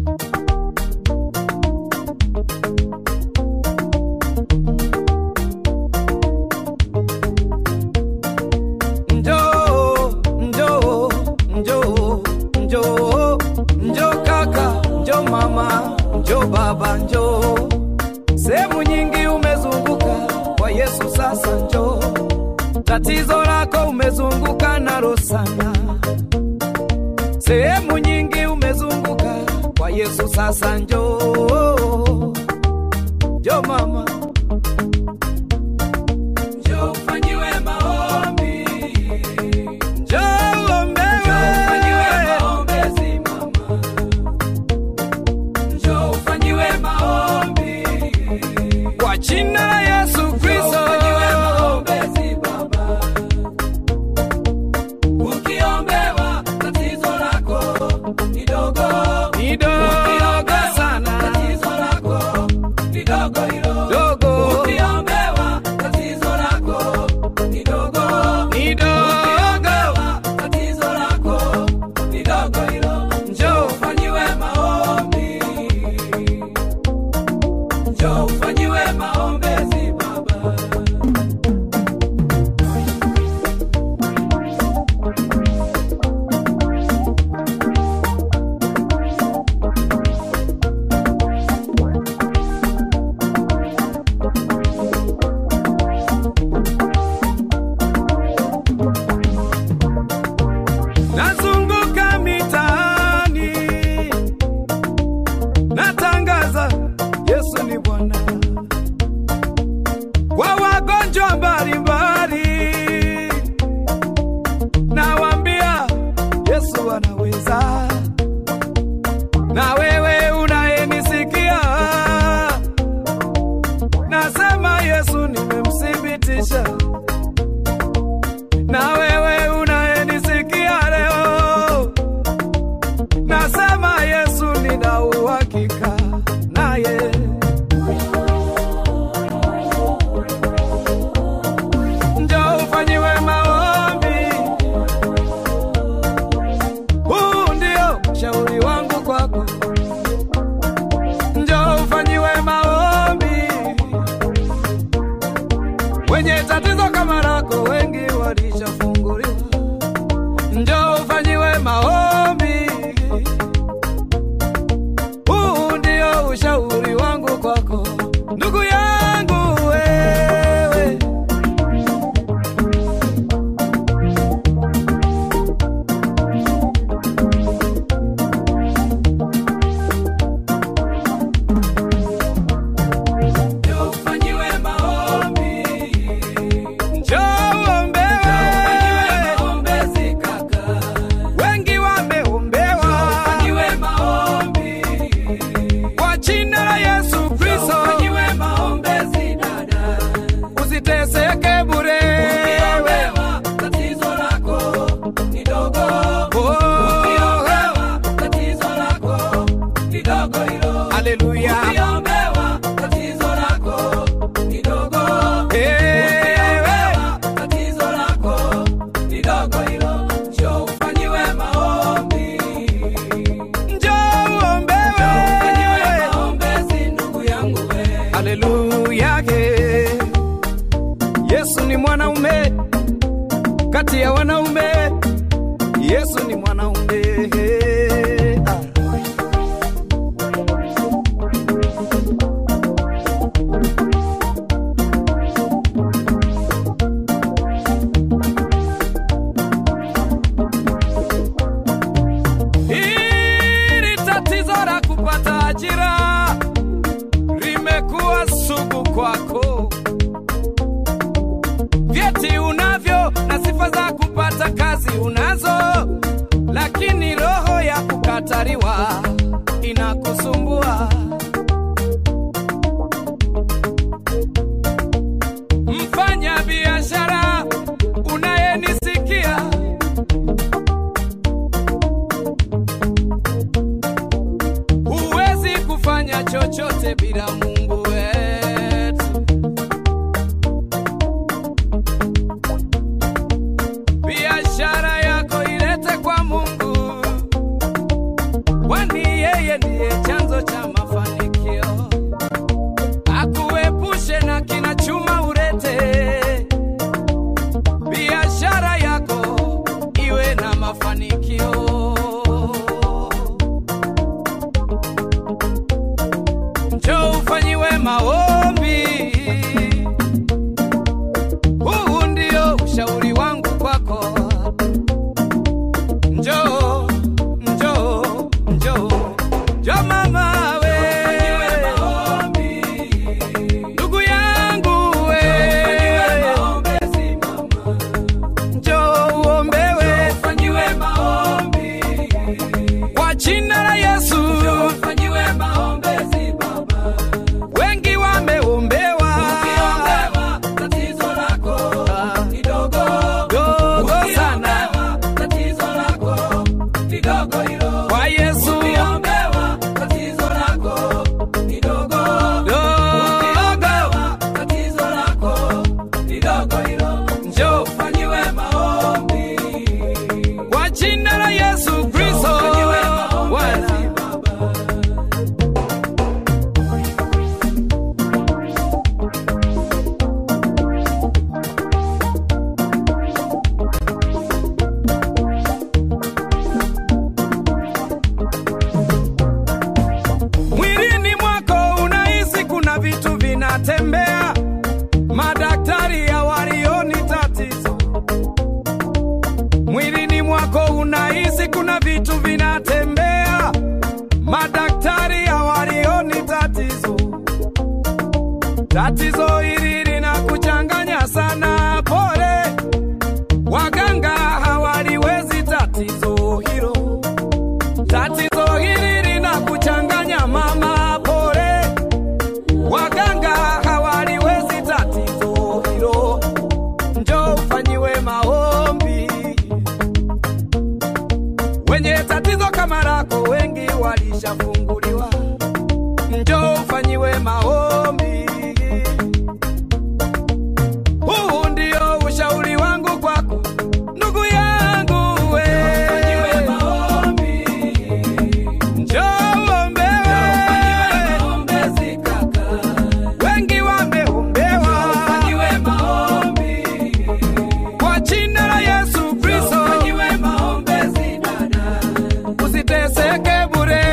Njoo, njoo, njoo, njoo, njoo kaka, njoo mama, njoo baba, njoo. Sehemu nyingi umezunguka kwa Yesu, sasa njoo. Tatizo lako umezunguka nalo sana. Sehemu nyingi umezunguka kwa Yesu, sasa njoo. Njoo mama, njoo ufanyiwe maombi. Njoo uombewe. Kwa jina la Yesu Kristo. Ni dogo sana. Dogo. Ni dogo. Njoo ufanyiwe maombi. Njoo ufanyiwe maombezi baba. Nazunguka mitaani, natangaza Yesu ni Bwana kwa wagonjwa mbalimbali, nawaambia Yesu anaweza. Na wewe unayenisikia, nasema Yesu nimemthibitisha na wewe unayenisikia leo, nasema Yesu nina uhakika naye. Njoo ufanyiwe maombi, huu ndio shauri wangu kwako. Njoo ufanyiwe maombi, wenye tatizo kama lako wengi walishafunguliwa. Njoo ufanyiwe maombi, huu ndio ushauri wangu kwako, ndugu yangu wewe. Njoo ufanyiwe maombi. Njoo uombewe. Wengi wameombewa. Kwa jina la Yesu Kristo. Usiteseke bure. Oh. Haleluya. Ewe. Njoo uombewe. Haleluya. Yesu ni mwanaume kati ya wanaume. Yesu ni mwanaume. Ah. Hili tatizo la kupata ajira limekuwa sugu kwako. Vyeti unavyo na sifa za kupata kazi unazo, lakini roho ya kukataliwa inakusumbua. Mfanya biashara unayenisikia huwezi kufanya chochote bila Mungu wetu. Biashara yako ilete kwa Mungu, kwani yeye ni ndiye chanzo cha mafanikio, akuepushe na kina chuma urete, biashara yako iwe na mafanikio. Njoo ufanyiwe maombi, huu ndio ushauri wangu kwako. Njoo, njoo, njoo, njoo mama we, ndugu yangu we, njoo uombewe kwa jina la Yesu. Wengi wameombewa dogo sana kwa Yesu dogo, njoo kwa jina la Yesu Kristo Bwana. Mwilini mwako unahisi kuna vitu vinatembea, madaktari hawalioni tatizo. Mwilini mwako unahisi kuna vitu vinatembea, madaktari hawalioni tatizo. Tatizo hili linakuchanganya sana, pole, waganga hawaliwezi tatizo hilo. Tatizo hili linakuchanganya mama, pole, waganga hawaliwezi tatizo hilo. Njoo ufanyiwe maombi. Wenye tatizo kama lako wengi walishafunguliwa. Njoo ufanyiwe maombi. Huu ndio ushauri wangu kwako, ndugu yangu we. Njoo uombewe. Wengi wameombewa kwa jina la Yesu Kristo. Usiteseke bure.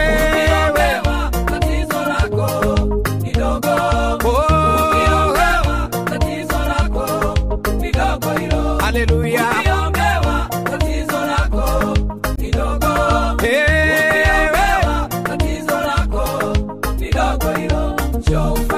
Oh, haleluya. Ewe. Njoo